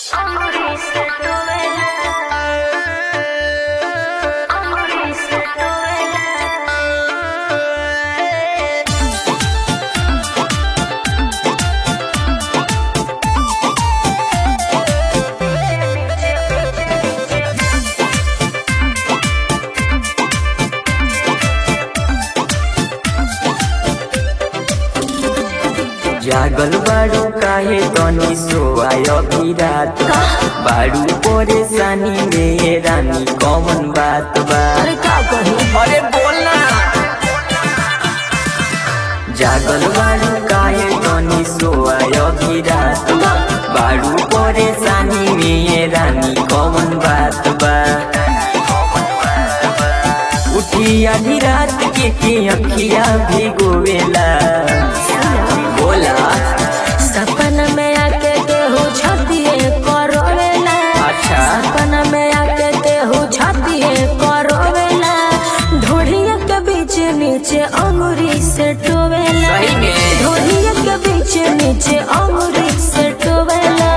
जागल बाड़ू काहे तनी सोआय अभी रात बा। बाड़ू परेशानी में रानी कौन बात बा अरे का कही अरे बोलना जागल बाड़ू काहे तनी सोआय अभी रात बा। बाड़ू परेशानी में रानी कौन बात बा उठी आधी रात के के अखिया भिगोवेला बोला सपना में आके केहू छतिए करोवेला अच्छा। सपना में आके केहू छतिए करोवेला ढोढ़िया के बीच नीचे अंगुरी से टोवेला सही में। ढोढ़िया के बीच नीचे अंगुरी से टोवेला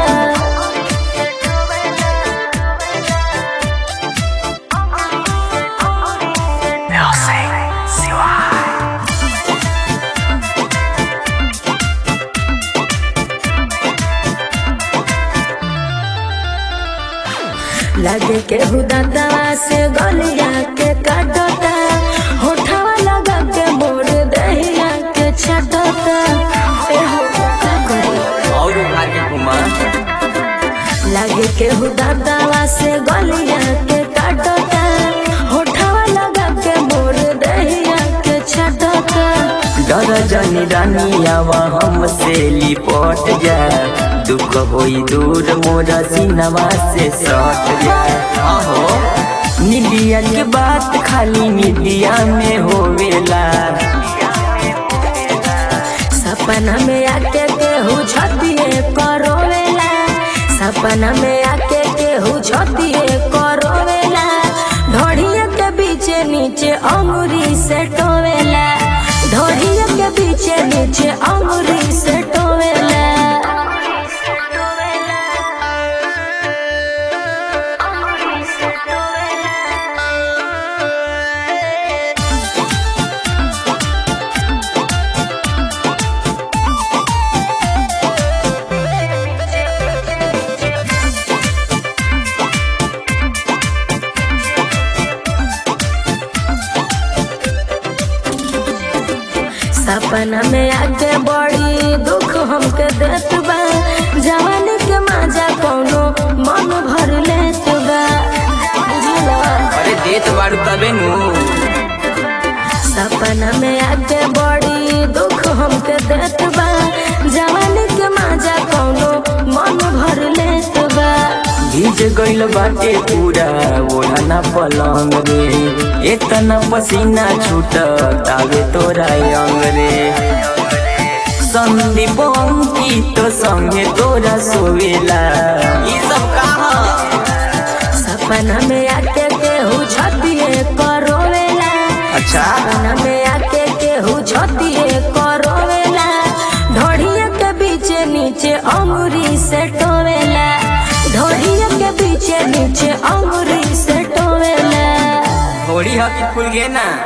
लगे के हुदाता से गलिया के काटता होठवा लगा के मोर दहिया के छटता ए हो का करी और उभार के घुमा लगे के हुदाता से गलिया के काटता होठवा लगा के मोर दहिया के छटता डर जनी रानी आवा हमसे लिपट जा दुख होई दूर मोरा सिनवा से सट जा आहो निदिया के बात खाली निदिया में होवेला सपना में आके केहू छतिए करोवेला सपना में आके केहू छतिए करोवेला ढोढ़िया के बीच नीचे अंगुरी से टोवेला ढोढ़िया के बीच नीचे अंगुरी से टोवेला सपना में आके बड़ी दुख हमके देत बा जवानी के माजा कौनो मन भर लेत बा बुझला अरे देत बारू तबे नु सपना में आके बड़ी दुख हमके देत बा जवानी के माजा कौनो मन भर लेत बा भीज गइल बाटे पूरा ओढ़ना पलंग रे इतना पसीना छूट तावे तोरा अंग रे संदीप अंकित संगे तोरा सोवेला ई सब कहा सपना में आके केहू छतिए करोवेला अच्छा सपना में आके केहू छतिए करोवेला ढोढ़िया के बीच नीचे अंगुरी से टोवेला ढोढ़िया के बीच नीचे अंगुरी से टोवेला थोड़ी हकी खुल गे ना